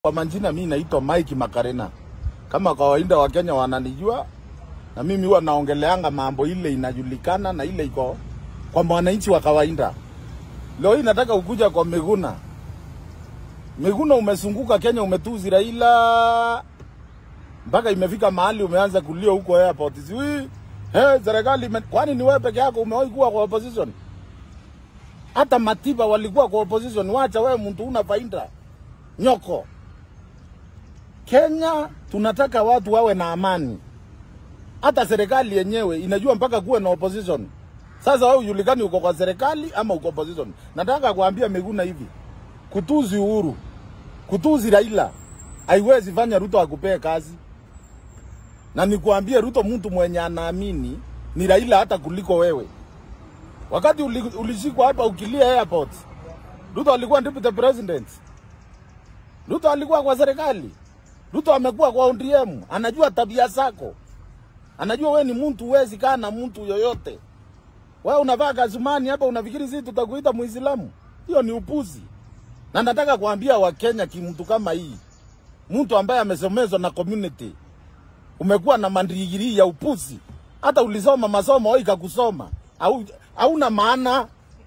Kwa majina mimi naitwa Mike Makarena. Kama kawaida Wakenya wananijua na mimi huwa naongeleanga mambo ile inajulikana na ile iko kwa mwananchi wa kawaida. Leo hii nataka ukuja kwa Miguna. Miguna umezunguka Kenya, umetuzi Raila mpaka imefika mahali umeanza kulia huko airport. Sijui eh, serikali ime... kwani ni wewe peke yako umewahi kuwa kwa opposition? Hata Matiba walikuwa kwa opposition. Wacha wewe mtu una faida nyoko. Kenya tunataka watu wawe na amani. Hata serikali yenyewe inajua mpaka kuwe na opposition. Sasa wewe ujulikani uko kwa serikali ama uko opposition. Nataka kuambia Miguna hivi, kutuzi Uhuru, kutuzi Raila haiwezi fanya Ruto akupee kazi, na nikuambie Ruto mtu mwenye anaamini ni Raila hata kuliko wewe. Wakati uli, ulishikwa hapa ukilia airport, Ruto alikuwa deputy president. Ruto alikuwa kwa serikali. Ruto amekuwa kwa ODM, anajua tabia zako, anajua we ni mtu huwezi kaa na mtu yoyote. Wewe unavaa kazumani hapa, unafikiri sisi tutakuita Muislamu? Hiyo ni upuzi. Na nataka kuambia Wakenya, kimtu kama hii, mtu ambaye amesomezwa na community, umekuwa na mandigiri ya upuzi, hata ulisoma masomo au ikakusoma au hauna maana.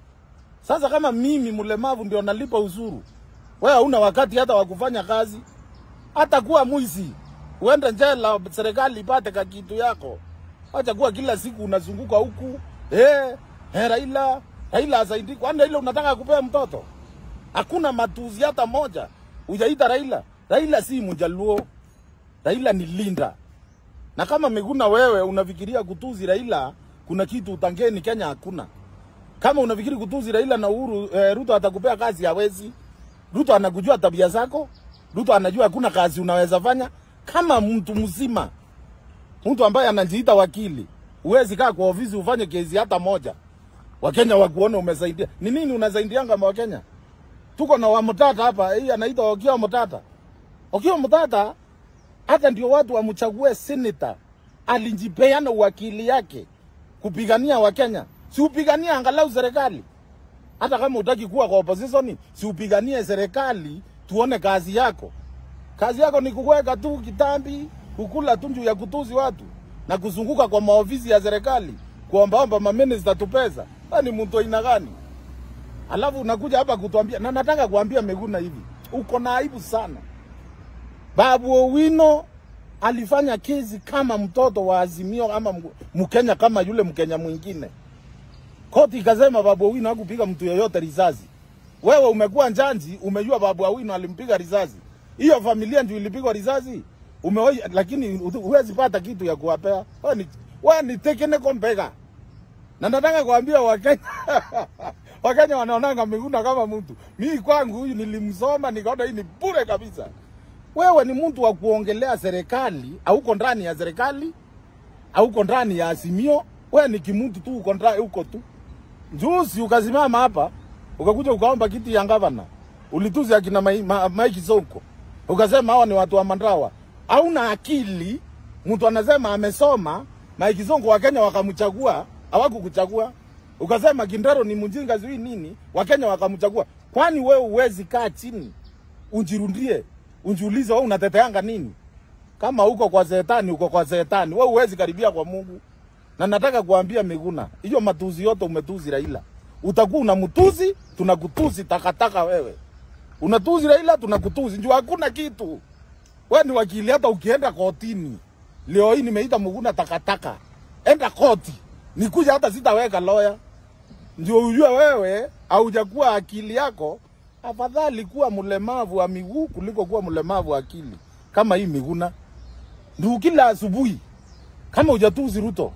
Sasa kama mimi mlemavu ndio nalipa ushuru, wewe hauna wakati hata wa kufanya kazi, hata kuwa mwizi uende njela, serikali ipate ka kitu yako. Acha kuwa kila siku unazunguka huku eh, eh, Raila Raila asaidi. Kwani Raila unataka kupea mtoto? Hakuna matuzi hata moja ujaita Raila. Raila si Mjaluo, Raila ni Linda. Na kama Miguna wewe unafikiria kutuzi Raila, kuna kitu utangeni Kenya hakuna. Kama unafikiri kutuzi Raila na Uhuru eh, Ruto atakupea kazi, hawezi. Ruto anakujua tabia zako. Ruto anajua hakuna kazi unaweza fanya kama mtu mzima, mtu ambaye anajiita wakili. Huwezi kaa kwa ofisi ufanye kesi hata moja, Wakenya wakuone umesaidia. Ni nini unasaidianga ma Wakenya? Tuko na Wamutata hapa, hii anaitwa Okiya Mutata. Okiya Mutata hata ndio watu wamchague senator, alijipeana uwakili yake kupigania Wakenya. Si upigania angalau serikali, hata kama utaki kuwa kwa opposition, si upiganie serikali tuone kazi yako. Kazi yako ni kuweka tu kitambi, kukula tu juu ya kutuzi watu na kuzunguka kwa maofisi ya serikali kuombaomba maminista tu pesa. Wewe ni mtu aina gani? Alafu unakuja hapa kutuambia, na nataka kuambia Miguna hivi, uko na aibu sana. Babu Owino alifanya kesi kama mtoto wa Azimio ama Mkenya kama yule Mkenya mwingine. Koti ikasema Babu Owino hakupiga mtu yoyote risasi. Wewe umekuwa njanji, umejua Babu Owino alimpiga risasi. Hiyo familia ndio ilipigwa risasi. Umewahi lakini huwezi pata kitu ya kuwapea. Wewe ni wewe ni tekene kompega. Na nataka kuambia Wakenya Wakenya wanaonanga Miguna kama mtu. Mimi kwangu huyu nilimsoma nikaona hii ni bure kabisa. Wewe ni mtu wa kuongelea serikali, hauko ndani ya serikali, hauko ndani ya Azimio. Wewe ni kimuntu tu, uko ndani huko tu. Juzi ukasimama hapa ukakuja ukaomba kiti ya gavana, ulituzi akina Mike ma, ma, Sonko, ukasema hawa ni watu wa Mandawa. Hauna akili. Mtu anasema amesoma, Mike Sonko Wakenya wakamchagua, hawakukuchagua. Ukasema Kindero ni mjinga zui nini, Wakenya wakamchagua. Kwani wewe uwezi kaa chini unjirundie, unjiulize wewe unateteanga nini? Kama uko kwa zetani, uko kwa zetani, wewe uwezi karibia kwa Mungu. Na nataka kuambia Miguna, hiyo matuzi yote umetuzi Raila utakuwa unamtuzi, tunakutuzi takataka wewe. Unatuzi Raila, tunakutuzi. Njoo hakuna kitu. Wewe ni wakili hata ukienda kotini. Leo hii nimeita Muguna takataka. Enda koti. Nikuja hata sitaweka lawyer. Ndio ujue wewe haujakuwa akili yako. Afadhali kuwa mlemavu wa miguu kuliko kuwa mlemavu wa akili. Kama hii Miguna. Ndio kila asubuhi. Kama hujatuzi Ruto.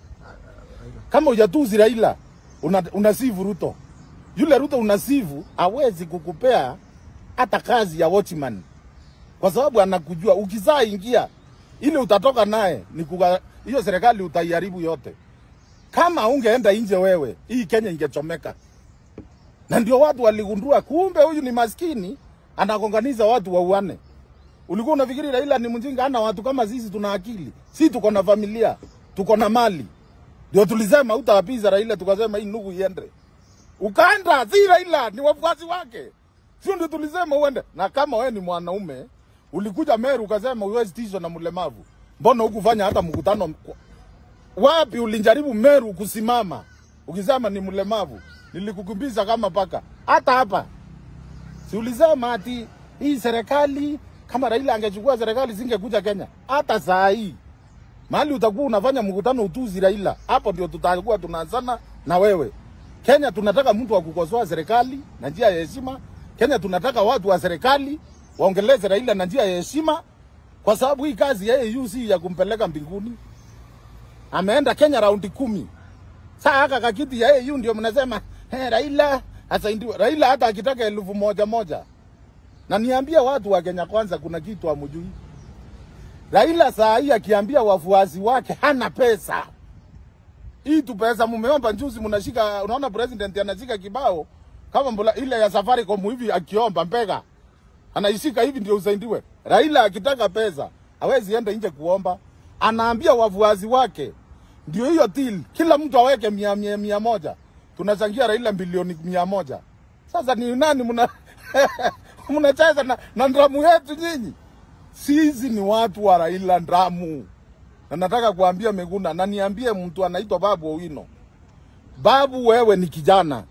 Kama hujatuzi Raila una, unasivu Ruto. Yule Ruto unasivu hawezi kukupea hata kazi ya watchman, kwa sababu anakujua ukizaa ingia ile utatoka naye ni kuga, hiyo serikali utaiharibu yote. Kama ungeenda nje wewe, hii Kenya ingechomeka. Na ndio watu waligundua, kumbe huyu ni maskini, anagonganiza watu wauane. Ulikuwa unafikiri Raila ni mjinga? Ana watu kama sisi, tuna akili, si tuko na familia, tuko na mali ndio tulisema utawapiza Raila, tukasema hii ndugu iende. Ukaenda, si Raila, ni wafuasi wake. Sio ndio tulisema uende. Na kama wewe ni mwanaume, ulikuja Meru ukasema huwezi tishwa na mlemavu. Mbona hukufanya hata mkutano kwa- wapi ulijaribu Meru kusimama ukisema ni mlemavu? Nilikukimbiza kama paka. Hata hapa si ulisema ati hii serikali kama Raila angechukua serikali singekuja Kenya. Hata saa hii mahali utakuwa unafanya mkutano utuzi Raila, hapo ndio tutakuwa tunaanzana na wewe. Kenya tunataka mtu wa kukosoa serikali na njia ya heshima. Kenya tunataka watu wa serikali waongeleze Raila na njia ya heshima, kwa sababu hii kazi ya AU si ya kumpeleka mbinguni. Ameenda Kenya raundi kumi. Saa haka kakiti ya AU ndio mnasema hey, Raila asaidiwe. Raila hata akitaka elfu moja moja, na niambia watu wa Kenya kwanza, kuna kitu hamjui. Raila saa hii akiambia wafuasi wake hana pesa hii tu pesa mumeomba juzi, mnashika. Unaona president anashika kibao kama mbula ile ya Safaricom hivi, akiomba mbega anaishika hivi ndio usaidiwe. Raila akitaka pesa hawezi enda nje kuomba, anaambia wafuasi wake ndio hiyo deal, kila mtu aweke mia, mia, mia moja. Tunachangia Raila bilioni mia moja. Sasa ni nani mna mnacheza na, na ndamu yetu nyinyi? Sisi ni watu wa Raila ndamu na nataka kuambia Miguna na niambie mtu anaitwa Babu Owino. Babu, wewe ni kijana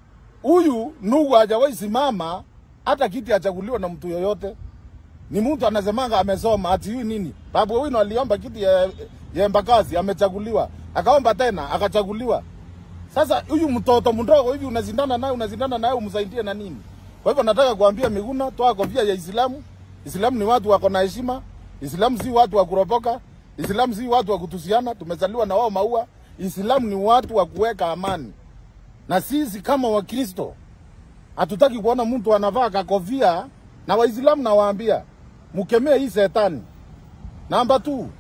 huyu, Nugu hajawahi simama hata kiti achaguliwa na mtu yoyote. Ni mtu anasemanga amesoma ati huyu nini. Babu Owino aliomba kiti ya, ya Embakasi amechaguliwa, akaomba tena akachaguliwa. Sasa huyu mtoto mdogo hivi unazindana naye, unazindana naye umsaidie na nini? Kwa hivyo nataka kuambia Miguna, toa kofia ya Islamu. Islamu ni watu wako na heshima. Islamu si watu wa kuropoka. Islamu si watu wa kutusiana. Tumezaliwa na wao maua. Islamu ni watu wa kuweka amani, na sisi kama Wakristo hatutaki kuona mtu anavaa kakofia. Na Waislamu nawaambia mkemee hii setani. Namba tu,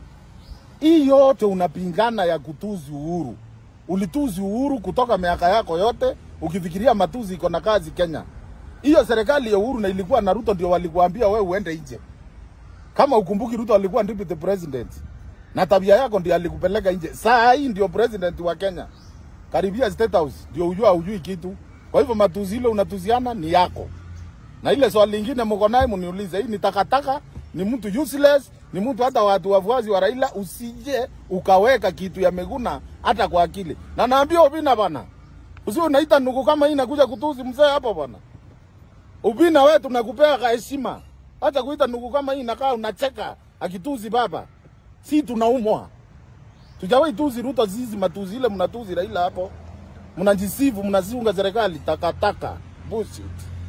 hii yote unapingana ya kutuzi uhuru. Ulituzi uhuru kutoka miaka yako yote, ukifikiria matuzi iko na kazi Kenya. Hiyo serikali ya uhuru na ilikuwa na Ruto ndio walikuambia wewe uende nje. Kama ukumbuki, Ruto alikuwa deputy president na tabia yako ndio alikupeleka nje. Saa hii ndio president wa Kenya, karibia State House ndio ujua hujui kitu. Kwa hivyo matuzi ile unatuziana ni yako. Na ile swali lingine mko naye mniulize, hii ni takataka, ni mtu useless, ni mtu hata watu wafuasi wa Raila, usije ukaweka kitu ya Meguna hata kwa akili. Na naambia Obina bana, usiwe unaita nuku kama hii nakuja kutuzi mzee hapo bwana. Ubina wewe tunakupea ka heshima. Hata kuita nuku kama hii nakaa unacheka akituzi baba. Si tunaumwa. Tujawahi tuzi Ruto zizi matuzi ile mnatuzi Raila hapo. Mnajisifu mnaziunga serikali takataka. Bullshit.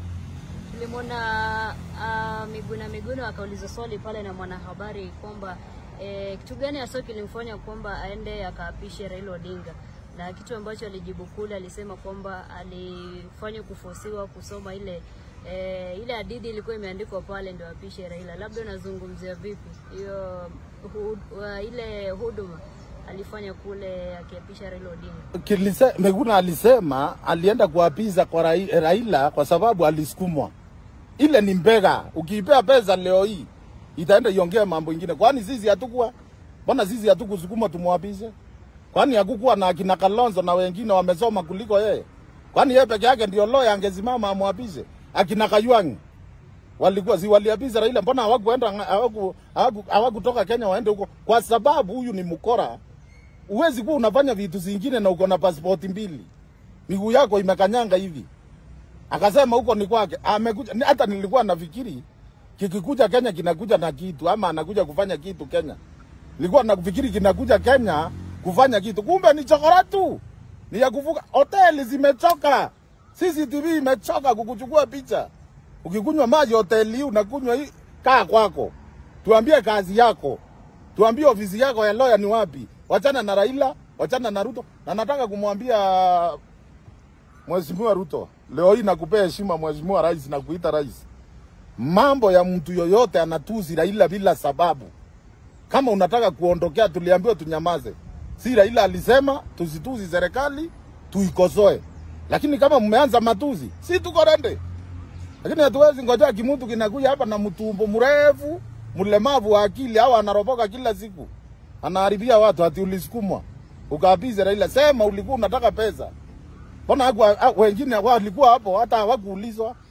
Nilimwona uh, Miguna Miguna akauliza swali pale na mwanahabari kwamba eh, kitu gani hasa kilimfanya kwamba aende akaapishe Raila Odinga, na kitu ambacho alijibu kule alisema kwamba alifanya kufosiwa kusoma ile eh, ile hadithi ilikuwa imeandikwa pale ndio apishe Raila. Labda unazungumzia vipi hiyo hu, uh, ile huduma alifanya kule akiapisha Raila Odinga? Kilise, Meguna alisema alienda kuapiza kwa Rai, Raila kwa sababu alisukumwa. Ile ni mbega. Ukiipea pesa leo hii itaenda iongea mambo ingine. Kwani sisi hatukuwa? Mbona sisi hatukusukuma tumwapishe? Kwani hakukuwa na akina Kalonzo na wengine wamesoma kuliko yeye? Kwani yeye peke yake ndio lawyer angesimama amwapishe? Akina Kayuangi walikuwa si waliapiza Raila, mbona hawakuenda hawaku hawaku- hawakutoka Kenya waende huko? Kwa sababu huyu ni mkora. Uwezi kuwa unafanya vitu zingine na uko na pasipoti mbili, miguu yako imekanyanga hivi. Akasema huko ni kwake, amekuja. ni- Hata nilikuwa nafikiri kikikuja Kenya kinakuja na kitu, ama anakuja kufanya kitu Kenya. Nilikuwa nafikiri kinakuja Kenya kufanya kitu, kumbe ni chokora tu, ni ya kuvuka. Hoteli zimechoka, CCTV imechoka kukuchukua picha. Ukikunywa maji hoteli hii unakunywa hii, kaa kwako, tuambie kazi yako, tuambie ofisi yako ya lawyer ni wapi. Wachana na Raila, wachana na Ruto, na nataka kumwambia Mheshimiwa Ruto, leo hii nakupea heshima Mheshimiwa Rais na kuita rais. Mambo ya mtu yoyote anatuzi Raila bila sababu. Kama unataka kuondokea, tuliambiwa tunyamaze. Si Raila alisema tusituzi serikali, tuikosoe. Lakini kama mmeanza matuzi, si tuko rende. Lakini hatuwezi ngojea kimutu kinakuja hapa na mtumbo mrefu, mlemavu wa akili au anaropoka kila siku. Anaharibia watu ati ulisukumwa. Ukaapize Raila, sema ulikuwa unataka pesa. Mbona haku wengine walikuwa hapo hata hawakuulizwa.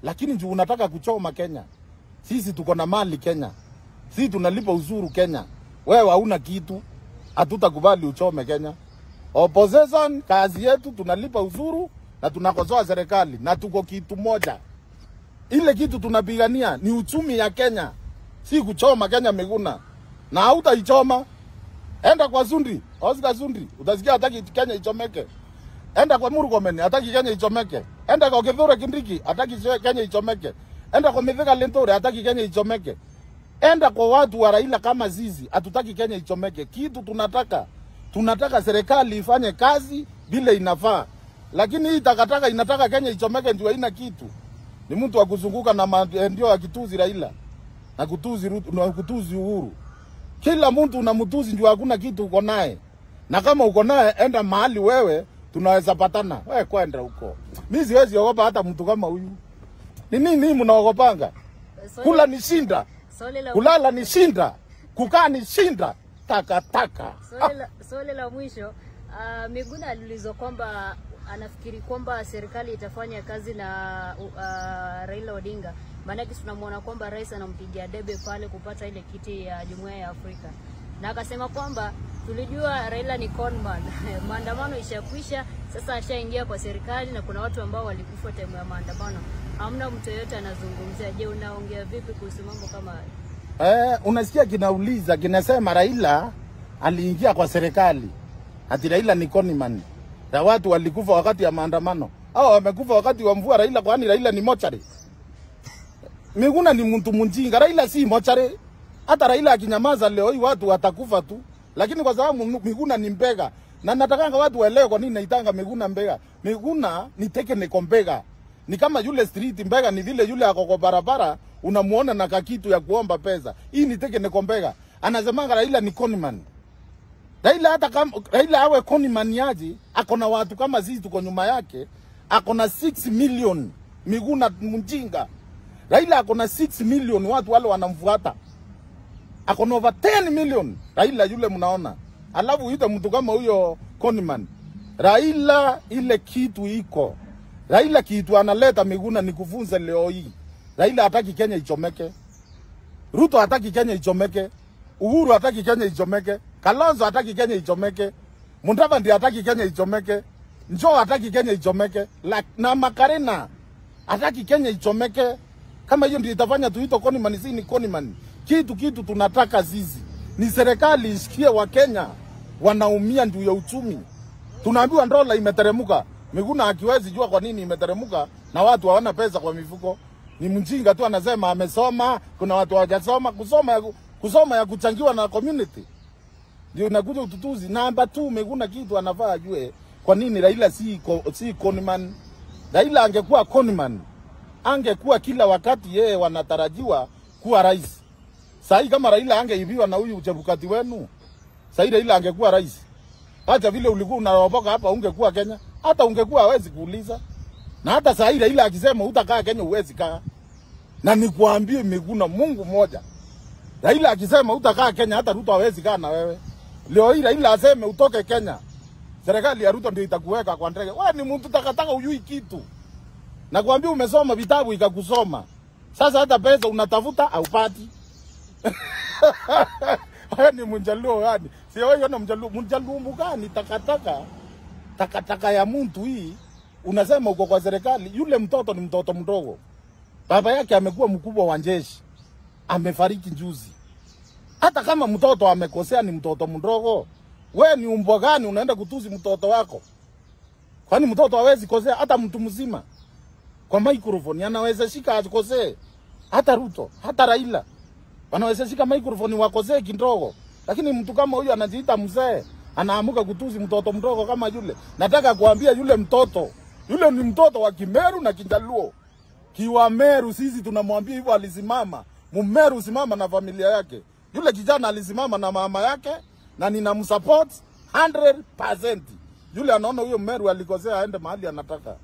lakini juu unataka kuchoma Kenya. Sisi tuko na mali Kenya, sisi tunalipa uzuru Kenya. Wewe hauna kitu, hatutakubali uchome Kenya. Opposition, kazi yetu tunalipa uzuru na tunakosoa serikali na tuko kitu moja. Ile kitu tunapigania ni uchumi ya Kenya, si kuchoma Kenya Miguna, na hautaichoma. Enda kwa Zundi, Oscar Zundi, utasikia hataki Kenya ichomeke. Enda kwa Murkomen, hataki Kenya ichomeke. Enda kwa Kithure Kindiki, hataki Kenya ichomeke. Enda kwa Mithika Linturi, hataki Kenya ichomeke. Enda kwa watu wa Raila kama zizi, hatutaki Kenya ichomeke. Kitu tunataka tunataka serikali ifanye kazi vile inafaa, lakini hii takataka inataka Kenya ichomeke, ndio haina kitu. Ni mtu wa kuzunguka na ma- ndio akituzi Raila na kutuzi Ruto na kutuzi Uhuru. Kila mtu unamtuzi ndio hakuna kitu uko naye, na kama uko naye enda mahali wewe tunaweza patana. Wewe kwenda huko, mimi siwezi ogopa hata mtu kama huyu. Ni nini mnaogopanga? Swali- Kula ni shinda, swali la kulala ni shinda, kukaa ni shinda, takataka Swali la, swali la mwisho uh, Miguna aliulizwa kwamba anafikiri kwamba serikali itafanya kazi na uh, Raila Odinga, maanake tunamwona kwamba rais anampigia debe pale kupata ile kiti ya jumuiya ya Afrika, na akasema kwamba tulijua Raila ni conman maandamano ishakwisha, sasa ashaingia kwa serikali na kuna watu ambao walikufa time ya maandamano, hamna mtu yeyote anazungumzia. Je, unaongea vipi kuhusu mambo kama hayo? Eh, unasikia kinauliza kinasema Raila aliingia kwa serikali, ati Raila ni conman na watu walikufa wakati ya maandamano au wamekufa wakati wa mvua. Raila kwani Raila ni mochari? Miguna ni mtu mjinga. Raila si mochari. Hata Raila akinyamaza leo hii watu watakufa tu, lakini kwa sababu Miguna ni mbega, na natakanga watu waelewe kwa nini naitanga Miguna mbega. Miguna ni technical mbega, ni kama yule street mbega, ni vile yule ako kwa barabara unamuona na kakitu ya kuomba pesa. Hii ni technical mbega. Anasemanga Raila ni conman. Raila hata kama Raila awe conman yaji, ako na watu kama sisi tuko nyuma yake, ako na 6 million. Miguna mjinga. Raila ako na 6 million watu wale wanamfuata. Ako na over 10 million. Raila yule mnaona. Alafu uite mtu kama huyo conman. Raila ile kitu iko. Raila kitu analeta Miguna ni kufunza leo hii. Raila hataki Kenya ichomeke. Ruto hataki Kenya ichomeke. Uhuru hataki Kenya ichomeke. Kalonzo hataki Kenya ichomeke. Mudavadi hataki Kenya ichomeke. Njoo hataki Kenya ichomeke. La, na Makarena hataki Kenya ichomeke. Kama hiyo ndio itafanya tuito Koniman, si ni Koniman. Kitu kitu tunataka sisi ni serikali isikie wa Kenya wanaumia ndio ya uchumi. Tunaambiwa dola imeteremuka. Miguna akiwezi jua kwa nini imeteremuka na watu hawana pesa kwa mifuko. Ni mjinga tu anasema amesoma, kuna watu hawajasoma. Kusoma ya, ku- kusoma ya kuchangiwa na community ndio inakuja ututuzi. Namba tu Miguna kitu anafaa ajue kwa nini Raila si, ko, si conman. Raila angekuwa conman, angekuwa kila wakati yeye wanatarajiwa kuwa rais. Sahii kama Raila angeibiwa na huyu Chebukati wenu, sahii Raila angekuwa rais. Acha vile ulikuwa unaropoka hapa, ungekuwa Kenya, hata ungekuwa hawezi kuuliza. Na hata sahii Raila akisema utakaa Kenya, huwezi kaa. Na nikuambie Miguna, Mungu mmoja, Raila akisema utakaa Kenya, hata Ruto hawezi kaa na wewe. Leo hii Raila aseme utoke Kenya, serikali ya Ruto ndio itakuweka kwa ndege. Wewe ni mtu takataka, ujui kitu. Nakwambia umesoma vitabu ikakusoma. Sasa hata pesa unatafuta haupati. Wewe ni mjaluo gani? Si wewe ni mjaluo, mjaluo gani? Takataka, takataka ya mtu hii. Unasema uko kwa serikali, yule mtoto ni mtoto mdogo. Baba yake amekuwa mkubwa wa jeshi, amefariki juzi. Hata kama mtoto amekosea, ni mtoto mdogo. We ni umbwa gani unaenda kutuzi mtoto wako? Kwani mtoto hawezi kosea? Hata mtu mzima kwa microphone anaweza shika akosee. Hata Ruto, hata Raila wanaweza shika microphone wakosee kidogo, lakini mtu kama huyu anajiita mzee anaamuka kutuzi mtoto mdogo kama yule. Nataka kuambia yule mtoto, yule ni mtoto wa Kimeru na Kinjaluo. Kiwa Meru sisi tunamwambia hivyo, alisimama Mumeru, simama na familia yake. Yule kijana alisimama na mama yake na ninamsupport 100%. Yule anaona huyo Meru alikosea, aende mahali anataka.